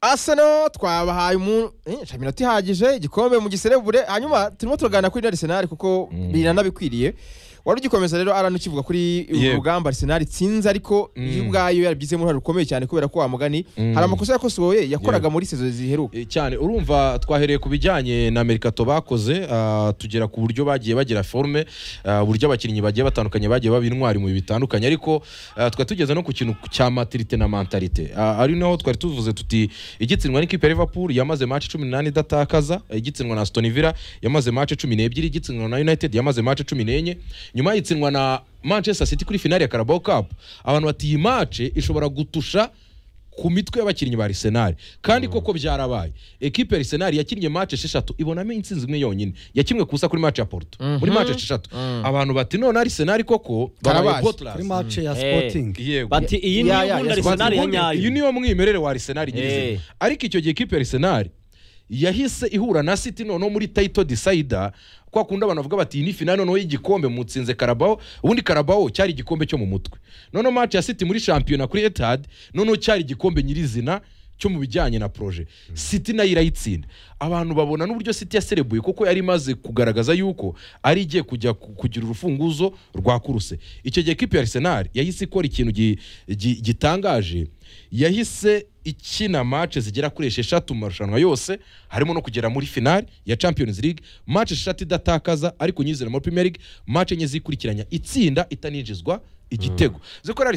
Arsenal twabahaye umu- eh, iminota ihagije igikombe mu giserebure hanyuma turimo turaganira kuri Arsenal kuko biranabikwiriye wari ugikomeza rero arana ukivuga kuri uru Yego. rugamba Arsenal itsinze ariko yo ubwayo yarabigizemo uruhare rukomeye cyane kubera ko wa mugani hari amakosa yakosoye yakoraga muri sezo ziheruka Eh, cyane urumva twahereye ku bijyanye na merikato bakoze ah, tugera ku buryo bagiye bagira forume ah, uburyo abakinnyi bagiye batandukanye bagiye baba intwari mu bihe bitandukanye ariko ah, twari tugeze no ku kintu cya matirite na mentalite Ah, ari naho twari tuvuze tuti igitsindwa n'ikipe ya liverpool yamaze match cumi n'umunani idatakaza igitsindwa na Aston Villa yamaze match cumi n'ebyiri igitsindwa na united yamaze match cumi n'enye nyuma y'igitsindwa na manchester city kuri finale ya carabao cup abantu bati iyi match ishobora gutusha ku mitwe y'abakinnyi ba Arsenal kandi koko byarabaye ekipe ya Arsenal yakinnye match esheshatu ibonamo intsinzi imwe yonyine yakimwe kusa kuri match ya Porto muri match esheshatu abantu bati none Arsenal koko Karabazi. babaye botlas kuri match ya Eh. sporting yego bati iyi ni Ya, ya, ubundi ya, Arsenal ya nyayo iyi niyo mwimerere wa Arsenal Eh. nyirizina ariko icyo gihe ekipe ya Arsenal yahise ihura na City noneho muri title decider kwa kundi abantu bavuga bati iyi ni finale noneho y'igikombe mutsinze Carabao ubundi Carabao cyari igikombe cyo mu mutwe noneho match ya City muri shampiyona kuri Etihad noneho cyari igikombe nyirizina cyo mu bijyanye na proje City nayo irayitsinda abantu babona n'uburyo City yaserebuye kuko yari imaze kugaragaza yuko ari igiye kujya ku- kugira urufunguzo rwa kuruse icyo gihe ekipi ya Arsenal yahise ikora ikintu gi- gi- gitangaje yahise ikina match zigera kuri esheshatu mu marushanwa yose harimo no kugera muri finale ya Champions League match esheshatu idatakaza ariko unyizera muri Premier League match enye zikurikiranya itsinda itaninjizwa igitego zikora